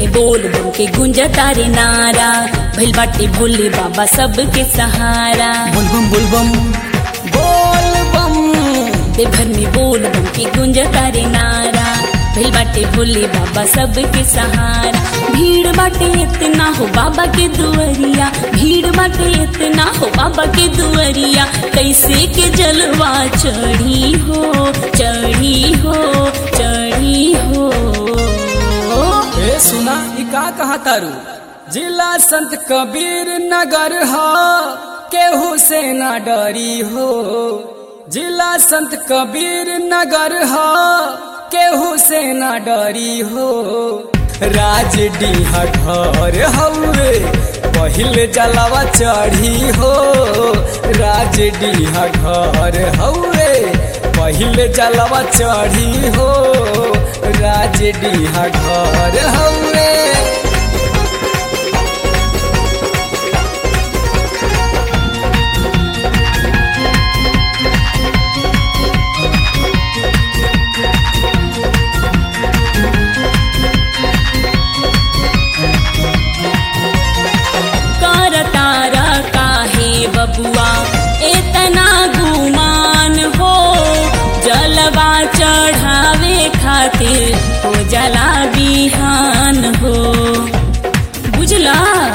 बोल बम के गुंज तारे नारा भइल बाटे भोले बाबा सबके सहारा बुलबम बुलबम बोल बम देवघर में बोल बम के गुंज तारे नारा भइल बाटे भोले बाबा सबके सहारा भीड़ बाटे इतना हो बाबा के दुआरिया भीड़ बाटे इतना हो बाबा के दुआरिया कैसे के जलवा चढ़ी हो चढ़ी हो चढ़ी हो ए सुना ई का कहा तारू जिला संत कबीर नगर हो केहू से ना डरी हो जिला संत कबीर नगर हो केहू से ना डरी हो राज डीहा घर हउए पहिले जलावा चढ़ी हो राज डीहा घर हउए पहिले जलावा चढ़ी हो राज डीहा घर हउए कर तारा काहे बबुआ इतना गुमान हो जलवा चढ़ावे खातिर हो जला बिहान हो बुझला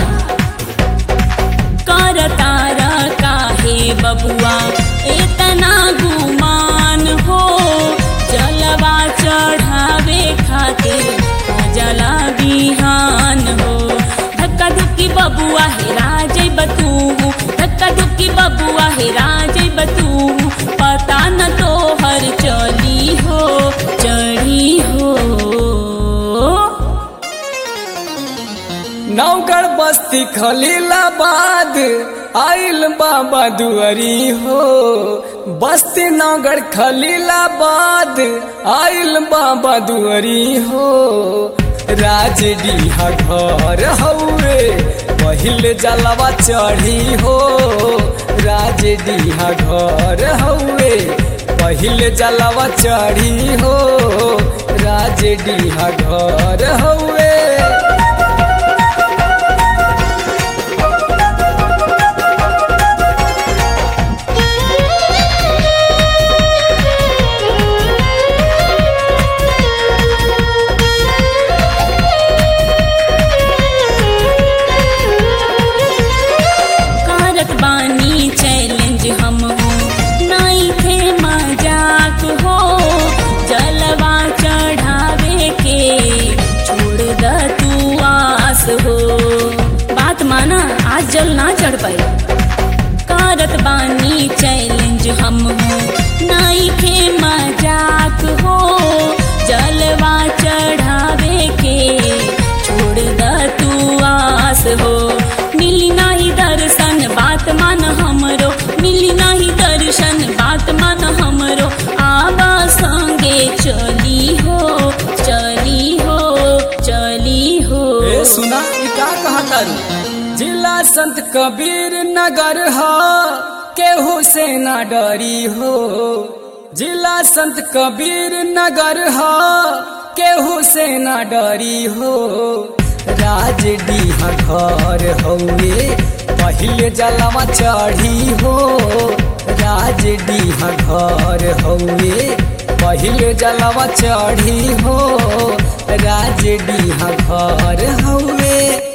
कर तारा काहे बबुआ इतना गुमान हो जलवा चढ़ावे खातिर हो जला बिहान हो धक्का धुक्की बबुआ हेरा जई बतू धक्का धुक्की बबुआ हेरा जई बतू पता न तो हर चली हो चढ़ी हो नौगढ़ बस्ती खलीलाबाद आइल बाबा दुआरी हो बस्ती नौगढ़ खलीलाबाद आइल बाबा दुआरी हो राज डीहा घर हउए पहिले जलवा चढ़ी हो राज डीहा घर हउए पहिले जलवा चढ़ी हो राज डीहा घर हउए कारत बानी चैलेंज हम हो नाई थे मजाक हो जलवा चढ़ावे के छोड़ द तू आस हो बात माना आज जल ना चढ़ पाई कारत बानी चैलेंज हम हो नाई थे मजाक हो जलवा चढ़ावे के छोड़ द तू आस हो मिली नाही दर्शन बात मान हमरो मिली नाही दर्शन बात मान हमरो आवा संगे चली हो चली हो चली हो ए सुना ई का कहा तारू जिला संत कबीर नगर हो केहू से ना डरी हो जिला संत कबीर नगर हो केहू से ना डरी हो राज डीहा घर हउए पहिले जलवा चढ़ी हो राज डीहा घर हउए पहिले जलवा चढ़ी हो राज डीहा घर हउए